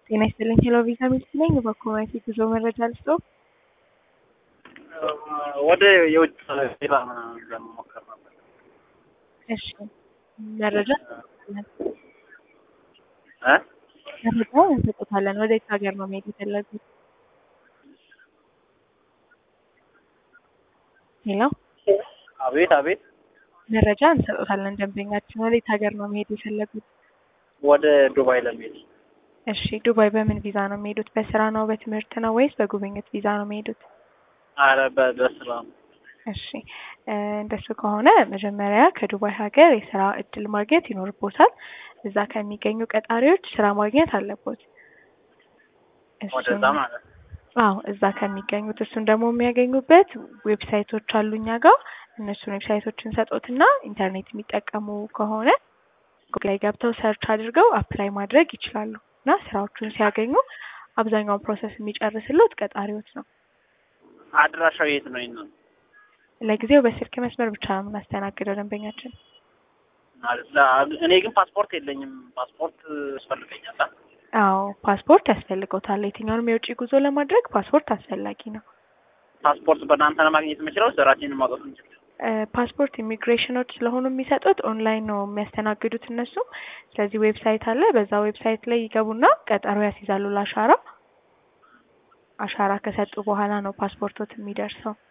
ጤና ይስጥልኝ ሄሎ ቪዛ ሚልክ ነኝ። በኮሚኒቲ ጉዞ መረጃ ልስጥዎ። ወደ የውጭ ሌላ ለመሞከር ነበር። እሺ መረጃ እ መረጃ እንሰጦታለን። ወደ የት ሀገር ነው መሄድ የፈለጉት? ሄሎ አቤት አቤት። መረጃ እንሰጦታለን። ደንበኛችን ወደ የት ሀገር ነው መሄድ የፈለጉት? ወደ ዱባይ ለመሄድ እሺ ዱባይ በምን ቪዛ ነው የሚሄዱት? በስራ ነው በትምህርት ነው ወይስ በጉብኝት ቪዛ ነው የሚሄዱት? አረ በ- በስራ ነው። እሺ እ እንደሱ ከሆነ መጀመሪያ ከዱባይ ሀገር የስራ እድል ማግኘት ይኖርቦታል። እዛ ከሚገኙ ቀጣሪዎች ስራ ማግኘት አለቦት። እሱን- ወደዛ ማለት ነው። አዎ እዛ ከሚገኙት እሱን ደግሞ የሚያገኙበት ዌብሳይቶች አሉ እኛ ጋር እነሱን ዌብሳይቶችን ሰጦትና ኢንተርኔት የሚጠቀሙ ከሆነ ጉግል ላይ ገብተው ሰርች አድርገው አፕላይ ማድረግ ይችላሉ እና ስራዎቹን ሲያገኙ አብዛኛውን ፕሮሰስ የሚጨርስልዎት ቀጣሪዎች ነው። አድራሻው የት ነው? ይሄን ለጊዜው በስልክ መስመር ብቻ ነው የምናስተናግደው ደንበኛችን። ማለት ለ- እኔ ግን ፓስፖርት የለኝም። ፓስፖርት ያስፈልገኛል። አ? አዎ ፓስፖርት ያስፈልገውታል። የትኛውንም የውጭ ጉዞ ለማድረግ ፓስፖርት አስፈላጊ ነው። ፓስፖርት በእናንተ ነው ማግኘት የምችለው? ስራችንን ማውጣት እንችላለን? እ ፓስፖርት ኢሚግሬሽኖች ስለሆኑ የሚሰጡት ኦንላይን ነው የሚያስተናግዱት እነሱም። ስለዚህ ዌብሳይት አለ። በዛ ዌብሳይት ላይ ይገቡና ቀጠሮ ያስይዛሉ ለአሻራ። አሻራ ከሰጡ በኋላ ነው ፓስፖርቶት የሚደርሰው።